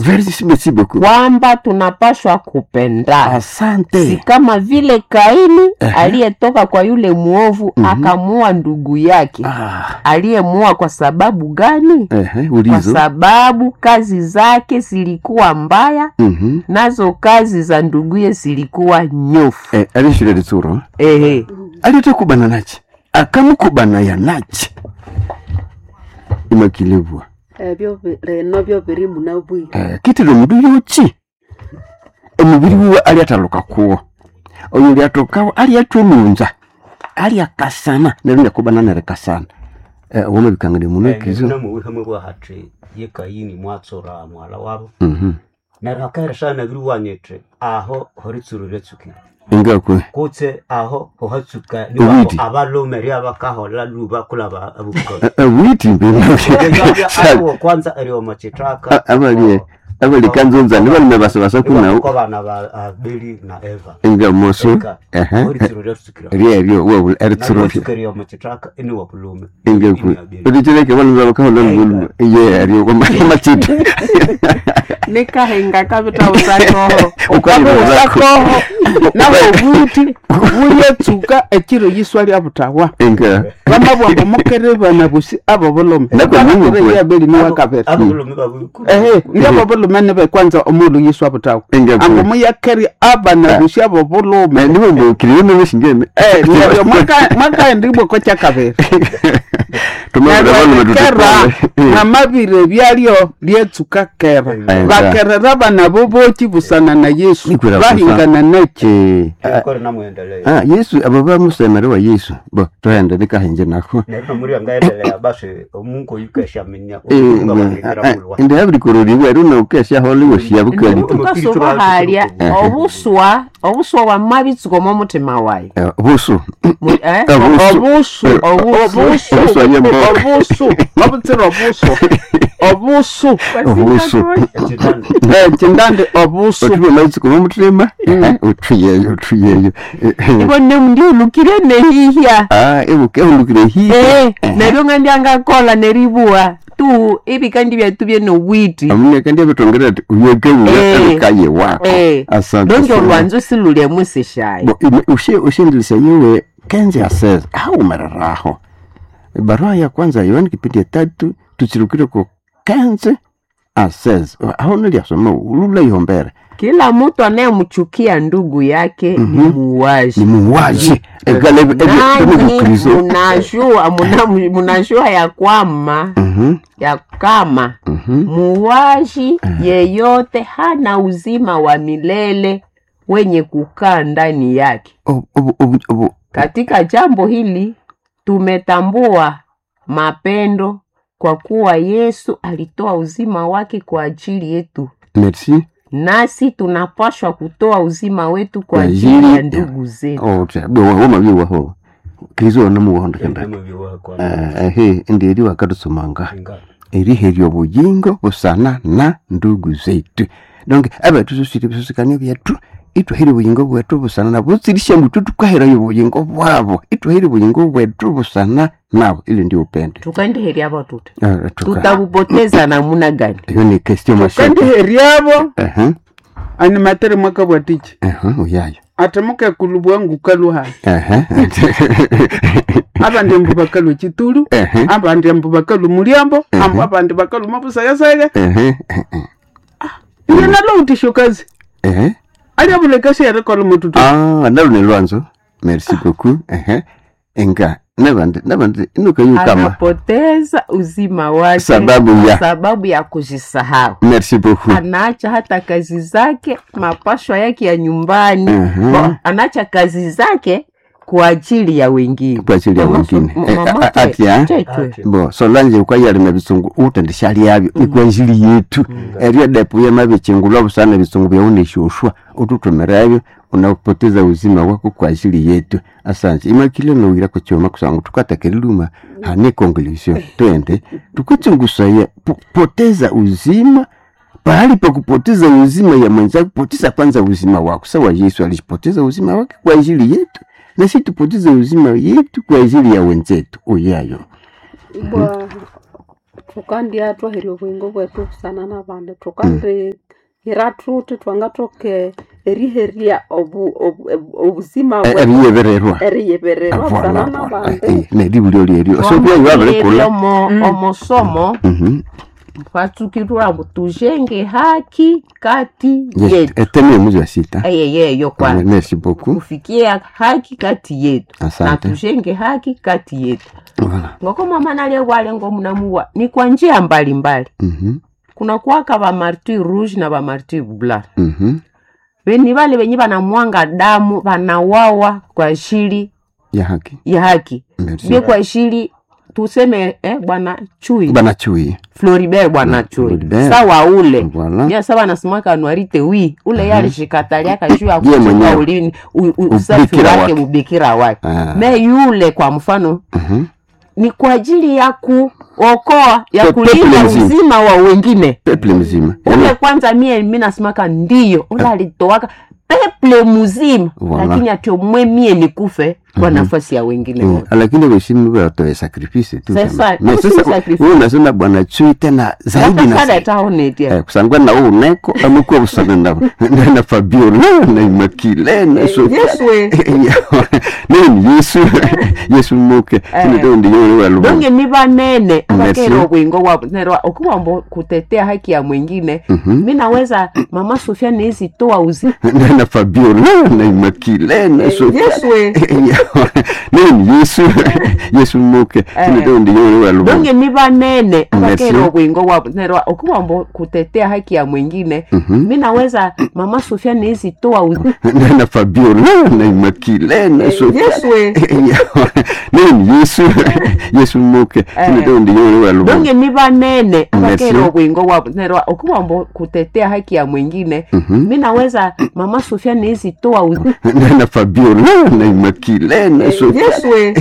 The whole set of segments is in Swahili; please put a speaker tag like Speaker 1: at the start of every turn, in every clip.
Speaker 1: Merci, merci beaucoup.
Speaker 2: kwamba tunapashwa kupendana si
Speaker 1: Asante.
Speaker 2: kama vile Kaini
Speaker 1: Ehe.
Speaker 2: aliyetoka kwa yule mwovu
Speaker 1: Mhm.
Speaker 2: akamuua ndugu yake.
Speaker 1: Ah,
Speaker 2: Aliyemuua kwa sababu gani?
Speaker 1: ehe,
Speaker 2: Kwa
Speaker 1: ulizo.
Speaker 2: sababu kazi zake zilikuwa mbaya,
Speaker 1: Mhm.
Speaker 2: nazo kazi za nduguye zilikuwa nyofu.
Speaker 1: Eh, alishire litsuro.
Speaker 2: Ehe,
Speaker 1: Alitakubana nachi. Akamukubana ya nachi. Imakilebwa.
Speaker 3: ebyo bi- reno byo biri muna bwire
Speaker 1: Eh, kitire omundu yoki. Omubiri wiwe ali ataluka kuwo. Oyo lyatokawo ali atwonunza. Ali akasana. Nero nyakubana nerekasana. Eh, woma bikangane muno kizo.
Speaker 4: namuwihamwe bwahati ye kayini mwatsora mwala wabo
Speaker 1: Mhm.
Speaker 4: neryo akaheresana nabiri wanyete aho horitsuru ryetsukire
Speaker 1: Ingakwe.
Speaker 4: kutse aho hohatsuka
Speaker 1: Uwiti.
Speaker 4: abalume ryabakahola luba kulaba abukolo
Speaker 1: Awiti mbena.
Speaker 4: aliwo kwanza eriwo machitaka
Speaker 1: Abali abali kanzonza nibalime basabasa kunawo.
Speaker 4: ko bana ba abeli na eva
Speaker 1: Inga moso.
Speaker 4: Eka,
Speaker 1: Ehe.
Speaker 4: horitsuru ryetsukire
Speaker 1: Ryerio wo eritsuro.
Speaker 4: eriwo machitaka ini wabulume
Speaker 1: ingekwe ulichireke vanhu vavakahola luvulu iye ariyo kwamachita
Speaker 2: nikahenga kavita usakoho
Speaker 1: Ukwali
Speaker 5: usakoho naho buti bulyetsuka ekiro yiswa lya butawa
Speaker 1: inga
Speaker 5: bamabwambo mukerebana busi abo bulome
Speaker 1: Nako mungu kwe.
Speaker 5: yabeli ni wakabere
Speaker 4: abulume babukulu
Speaker 5: ehe ndiabo bulume nibe kwanza omulu yiswa butawa
Speaker 1: Ingekwe.
Speaker 5: ango muyakeri abana busi abo bulume
Speaker 1: nivombukire nemeshingene
Speaker 5: Eh, neryo mwaka- mwakaendibwe ko kyakabere
Speaker 1: tumavira vanhu
Speaker 5: kera
Speaker 1: vatutupale
Speaker 5: namabire byalyo lyetsuka kera
Speaker 1: Aye.
Speaker 5: bakerera bana bo boki busana na yesu
Speaker 1: Ikwira kusa.
Speaker 5: bahingana naki
Speaker 4: kore namwendelea
Speaker 1: ah yesu abo bamusemere wa yesu bo tohenda nikahenje nako
Speaker 4: nerino muri angaendelea basi omungu yukeshamenya omungu bakugira mulwa
Speaker 1: indi abirikororiwe runa ukeshahola iwoshia bukali
Speaker 2: tukasubahalya obuswa obuswa bwamabitsuka omu mutima wayi
Speaker 1: busu
Speaker 2: Mu- eh?
Speaker 1: Obusu.
Speaker 5: obusu
Speaker 2: Obusu.
Speaker 5: obusu
Speaker 1: Obusu ayembo.
Speaker 5: obusu obutsira obusu obusu
Speaker 1: obusu
Speaker 4: ekitanda
Speaker 5: ekindandi obusu
Speaker 1: otuve maitsiko momutima uthuyeyo uthuyeyo
Speaker 2: ibo nemundiulukire nehihya
Speaker 1: ah ebuke ehulukire hiya
Speaker 2: Eh, neryo nga ndyangakola neribuwa tu ibikandi byatu byenobwiti
Speaker 1: amuneka ndiabitongera ati uyeke
Speaker 2: Eh.
Speaker 1: uyaekaye wako
Speaker 2: Eh,
Speaker 1: asante
Speaker 2: donge
Speaker 1: sana.
Speaker 2: olwanza usilulya musishayi
Speaker 1: Bo, ime- ushe- ushendilisha yiwe kenzi aseza haumereraho barua ya kwanza ya yohani kipindi ya tatu tuchirukire ku kenzi aseza aho niliasoma ulula ihombere
Speaker 2: kila mtu anayemchukia ndugu yake ni muuaji
Speaker 1: ni muuaji
Speaker 2: nanyi
Speaker 1: egalebukristo
Speaker 2: munajua muna- munajua ya kwamba ya kama muuaji yeyote hana uzima wa milele wenye kukaa ndani yake katika jambo hili tumetambua mapendo kwa kuwa yesu alitoa uzima wake kwa ajili yetu
Speaker 1: merci
Speaker 2: nasi tunapashwa kutoa uzima wetu kwa
Speaker 1: Kwa
Speaker 2: ajili
Speaker 1: ajili
Speaker 2: ya
Speaker 1: ya-
Speaker 2: ndugu zetu
Speaker 1: womaviwaho kristo namuwahondekenda
Speaker 4: namubiwakwa
Speaker 1: ehe ndieri wakatusomanga eriherya obuyingo busana na ndugu zetu donc abethu susiri bisusikania byethu itwahire obuyingo bwethu busana nabo butsirisya muthu tukaherayo obuyingo bwabo itwahire obuyingo bwethu busana nabo ili ndi upende
Speaker 2: tukandiherya batuta
Speaker 1: Ah, tuka-
Speaker 2: tutabupoteza namuna gani
Speaker 1: iyo ni question mashaka
Speaker 5: kandiheryabo
Speaker 1: ehe
Speaker 5: animatere mwaka bwatichi
Speaker 1: ehe uyayo
Speaker 5: ate mukekulubwa ngukaluha
Speaker 1: ehe
Speaker 5: abandi mbu bakalu ekitulu
Speaker 1: ehe
Speaker 5: abandi mbu bakalu mulyambo ambu abandi bakalu mabusayasaya
Speaker 1: ehe
Speaker 5: iye nalo utisho kazi
Speaker 1: ehe
Speaker 5: ali abulekasi yerekola mututu
Speaker 1: ah nalo ni lwanzo merci beaucoup ehe enga nabandi nabandi inukayukama
Speaker 2: anapoteza uzima wake
Speaker 1: Sababu ya-
Speaker 2: sababu ya kujisahau
Speaker 1: merci beaucoup
Speaker 2: anaacha hata kazi zake mapashwa yake ya nyumbani
Speaker 1: Mhm.
Speaker 2: Bo, anaacha kazi zake kwa ajili ya wengine
Speaker 1: Kwa ajili ya
Speaker 2: Mama
Speaker 1: wengine.
Speaker 2: so-
Speaker 1: Eh,
Speaker 2: mama
Speaker 1: a-
Speaker 2: te-
Speaker 1: atya?
Speaker 2: chetwe.
Speaker 1: bo solange ukwayalima bisungu utendeshali yabyo ikwanjili yetu eryo depo yamabichingulwa busana bisungu byauneshoshwa ututomerabyo unapoteza uzima wako kwa ajili yetu asante imakile nowira kuchoma kusangu tukatakililuma hane conclusion twende tukuchungusaya po- poteza uzima pahali pa kupoteza uzima ya mwenzako poteza kwanza uzima wako sawa yesu alipoteza uzima wake kwa ajili yetu na si tupoteze uzima yetu kwa ajili ya wenzetu uyayo
Speaker 3: bwa tukandya twaherya obwingo bwetu busana n'abandi tukandi hira thuthi twangathoke eriherya obu- obu- obu- obuzima bwetu
Speaker 1: eriyebererwa
Speaker 3: eriyebererwa busana n'abandi
Speaker 1: neribulyo lyeryo so byayo babirikula
Speaker 2: omo omosomo
Speaker 1: Mhm.
Speaker 2: twatsukirwa mbu tujenge haki kati
Speaker 1: Yes,
Speaker 2: yetu
Speaker 1: eteme muzi wa sita
Speaker 2: eyeyeyo kwanza
Speaker 1: merci beaucoup
Speaker 2: kufikia haki kati yetu na
Speaker 1: asante
Speaker 2: tujenge haki kati yetu
Speaker 1: Voilà.
Speaker 2: ngoko mama nalyewale ngomunamuwa ni kwa njia mbalimbali
Speaker 1: Mhm.
Speaker 2: kuna kwaka ba martir rouge na ba martir blanc
Speaker 1: Mhm.
Speaker 2: beni bale benye banamwanga damu banawawa kwa ajili
Speaker 1: ya haki
Speaker 2: ya haki
Speaker 1: merci
Speaker 2: bie kwa ajili tuseme eh, bwana chui
Speaker 1: bana chui
Speaker 2: floribert bwana chui
Speaker 1: Floribert.
Speaker 2: sawa ule
Speaker 1: Voilà.
Speaker 2: ya sawa nasimaka anuarite wi ule ye alishikataliaka juu ya
Speaker 1: Ye
Speaker 2: kuchunga
Speaker 1: mwenyewe.
Speaker 2: ulini u- u- usafi
Speaker 1: Ubikira
Speaker 2: wake
Speaker 1: wake.
Speaker 2: ubikira wake
Speaker 1: Ah.
Speaker 2: me yule kwa mfano
Speaker 1: Mhm.
Speaker 2: ni kwa ajili ya kuokoa ya
Speaker 1: Pe-
Speaker 2: kulinda
Speaker 1: peple mzima.
Speaker 2: uzima wa wengine
Speaker 1: peple mzima
Speaker 2: ule kwanza mie mi nasimaka ndio ule alitowaka peple mzima
Speaker 1: Voilà.
Speaker 2: lakini atiomwe mie nikufe kwa nafasi ya wengine
Speaker 1: Eh,
Speaker 2: wote.
Speaker 1: lakini weshimu watoe sacrifice tu
Speaker 2: Sasa,
Speaker 1: jamaa. Na
Speaker 2: si
Speaker 1: sasa
Speaker 2: sacrifice.
Speaker 1: wewe unasema bwana chui tena zaidi na
Speaker 2: Nakasada
Speaker 1: zaidi.
Speaker 2: taonetia
Speaker 1: Eh, kusangwa na wewe uneko amekuwa usana na na, na Fabiola na Imakile na Sofia
Speaker 2: Yesu we.
Speaker 1: nini Yesu Yesu muke ndio ndio yule wa lubu
Speaker 2: donge ni banene
Speaker 1: Merci.
Speaker 2: bakera obwingo bwabo nerwa okuwambo kutetea haki ya mwingine mi naweza mama sofia nezitoa uzi
Speaker 1: na na Fabiola na Imakile na Sofia
Speaker 2: Yesu we.
Speaker 1: nini Yesu Yesu muke ndio ndio yule wa lubu
Speaker 2: donge ni banene
Speaker 1: Merci.
Speaker 2: bakera obwingo bwabo nerwa okuwambo kutetea haki ya mwingine mi naweza mama sofia nezitoa uzi
Speaker 1: na na Fabiola na Imakile na Sofia
Speaker 2: Yesu we.
Speaker 1: nini Yesu Yesu muke ndio ndio yule wa lubu
Speaker 2: donge ni banene
Speaker 1: Merci.
Speaker 2: bakera obwingo bwabo nerwa okuwambo kutetea haki ya mwingine mi naweza mama sofia nezitoa uzi
Speaker 1: na na Fabiola na Imakile na Sofia
Speaker 2: Yesu we.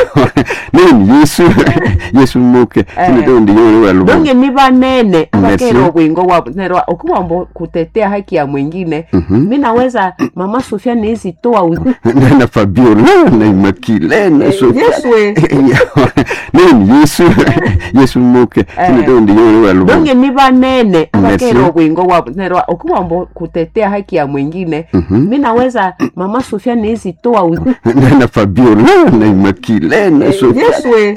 Speaker 1: nini Yesu Yesu muke ndio ndio yule wa lubu
Speaker 2: donge ni banene
Speaker 1: Merci.
Speaker 2: bakera obwingo bwabo nerwa okuwambo kutetea haki ya mwingine mi naweza mama sofia nezitoa uzi
Speaker 1: na na Fabiola na Imakile na Sofia
Speaker 2: Yesu we.
Speaker 1: nini Yesu Yesu muke ndio ndio yule wa lubu
Speaker 2: donge ni banene
Speaker 1: Merci.
Speaker 2: bakera obwingo bwabo nerwa okuwambo kutetea haki ya mwingine mi naweza mama sofia nezitoa uzi
Speaker 1: na na Fabiola na Imakile na Sofia
Speaker 2: Yesu we.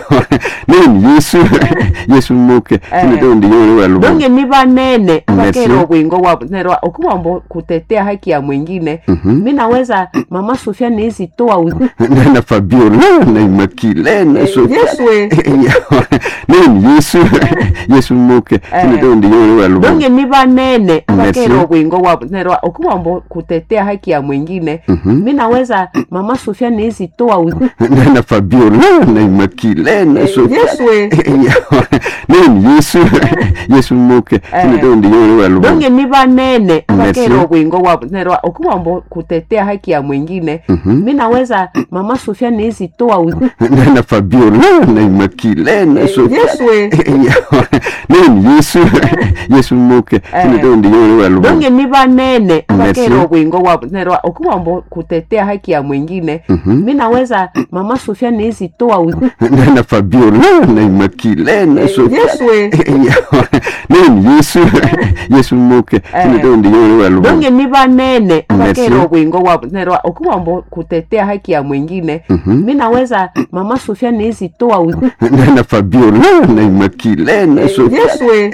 Speaker 1: nini Yesu Yesu muke ndio ndio yule wa lubu
Speaker 2: donge ni banene
Speaker 1: Merci.
Speaker 2: bakera obwingo bwabo nerwa okuwambo kutetea haki ya mwingine mi naweza mama sofia nezitoa uzi
Speaker 1: na na Fabiola na Imakile na Sofia
Speaker 2: Yesu we.
Speaker 1: nini Yesu Yesu muke ndio ndio yule wa lubu
Speaker 2: donge ni banene
Speaker 1: Merci.
Speaker 2: bakera obwingo bwabo nerwa okuwambo kutetea haki ya mwingine mi naweza mama sofia nezitoa uzi
Speaker 1: na na Fabiola na Imakile na Sofia
Speaker 2: Yesu we.
Speaker 1: nini Yesu Yesu muke ndio ndio yule wa lubu
Speaker 2: donge ni banene
Speaker 1: Merci.
Speaker 2: bakera obwingo bwabo nerwa okuwambo kutetea haki ya mwingine mi naweza mama sofia nezitoa uzi
Speaker 1: na na Fabiola na Imakile na Sofia
Speaker 2: Yesu we.
Speaker 1: nini Yesu Yesu muke ndio ndio yule wa lubu
Speaker 2: donge ni banene
Speaker 1: Merci.
Speaker 2: bakera obwingo bwabo nerwa okuwambo kutetea haki ya mwingine mi naweza mama sofia nezitoa uzi
Speaker 1: na na Fabiola na Imakile na Sofia
Speaker 2: Yesu we.
Speaker 1: nini Yesu Yesu muke ndio ndio yule wa lubu
Speaker 2: donge ni banene
Speaker 1: Merci.
Speaker 2: bakera obwingo bwabo nerwa okuwambo kutetea haki ya mwingine mi naweza mama sofia nezitoa uzi
Speaker 1: na na Fabiola na Imakile na Sofia
Speaker 2: Yesu we.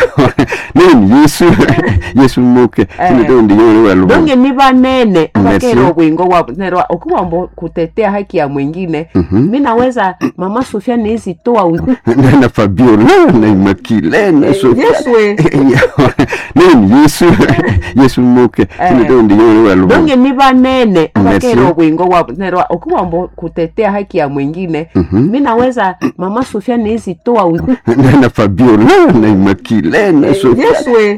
Speaker 1: nini Yesu Yesu muke ndio ndio yule wa lubu
Speaker 2: donge ni banene
Speaker 1: Merci.
Speaker 2: bakera obwingo bwabo nerwa okuwambo kutetea haki ya mwingine mi naweza mama sofia nezitoa uzi
Speaker 1: na na Fabiola na Imakile na Sofia
Speaker 2: Yesu we.
Speaker 1: nini Yesu Yesu muke ndio ndio yule wa lubu
Speaker 2: donge ni banene
Speaker 1: Merci.
Speaker 2: bakera obwingo bwabo nerwa okuwambo kutetea haki ya mwingine mi naweza mama sofia nezitoa uzi
Speaker 1: na na Fabiola na Imakile na Sofia
Speaker 2: Yesu we.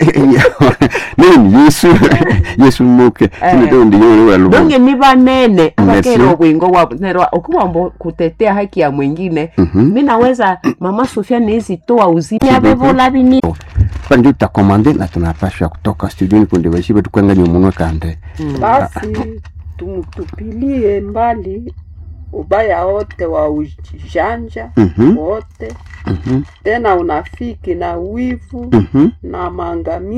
Speaker 1: nini Yesu Yesu muke ndio ndio yule wa lubu
Speaker 2: donge ni banene
Speaker 1: Merci.
Speaker 2: bakera obwingo bwabo nerwa okuwambo kutetea haki ya mwingine mi naweza mama sofia nezitoa uzi yabevola bini
Speaker 1: pa ndio tutakomande na tunapashwa kutoka studioni kunde bashibe tukwanganya umunwe kande
Speaker 3: basi tumtupilie mbali ubaya wote wa ujanja
Speaker 1: Mhm.
Speaker 3: wote
Speaker 1: Mhm.
Speaker 3: tena unafiki na wivu
Speaker 1: Mhm.
Speaker 3: na maangamizi